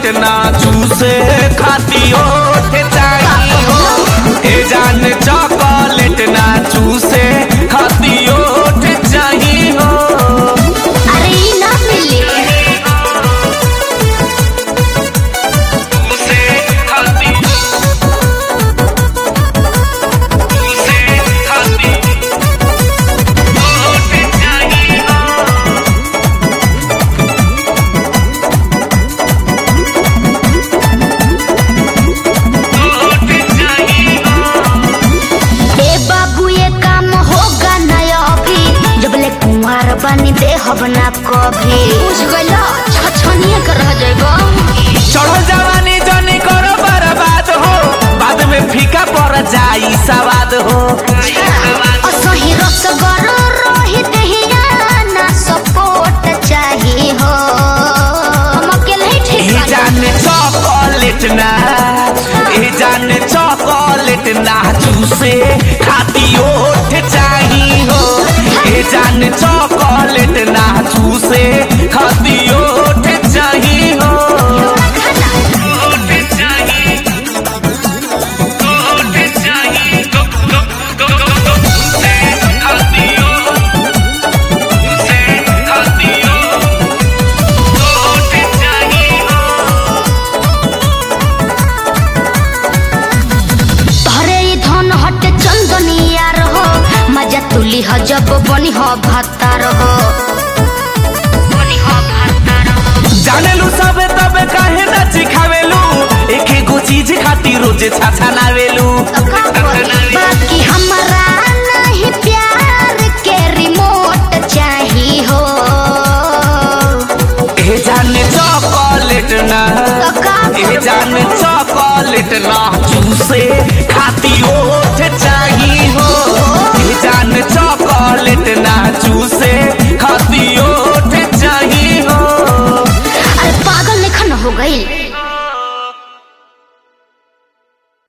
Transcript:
Chocolate ना चूसे खाती ओठ चाहिए हो ए जान चॉकलेट ना चूसे खाती ओठ चाहिए हो अरे ई ना मिली चूसे खाती चूसे खाती ओठ चाहिए हो ओठ चाहिए हो ए बाबू ये काम होगा ना अभी जब ले कुंवार बनी दे हब ना कभी बुझ गइलो छछनिए कर रह जाइबो चढ़ो जवानी जनी करो बर्बाद हो बाद में फीका पड़ जाई सवाद हो असही रस गर रही देहिया ना सपोर्ट चाही हो हम अकेले ही ठीक ए बानी। जाने चॉकलेट ना ए जाने चॉकलेट ना चूसे खाती ओठ चाही हो ए जाने चॉकलेट ना चूसे खाती ओठ चाही हो ओठ चाही ओठ चाही गो गो गो गो गो चूसे खाती ओठ चूसे खाती ओठ ओठ चाही हो तोहरे ई धन हटे चंदनिया रहो मजा तुली ह जब बनी ह भत्ता रहो बनी ह भत्ता रहो जानेलू सब तब काहे न सिखावेलू एक एगो चीज खातिर रोज छाछा नावेलू बाकी हमरा नहीं प्यार के रिमोट चाही हो ए जाने चॉकलेट ना तो का ए जाने चॉकलेट ना चूसे खाती ओठ चाहिए हो ए जाने चॉकलेट ना चूसे खाती ओठ चाहिए हो अरे पागल लेखन हो गई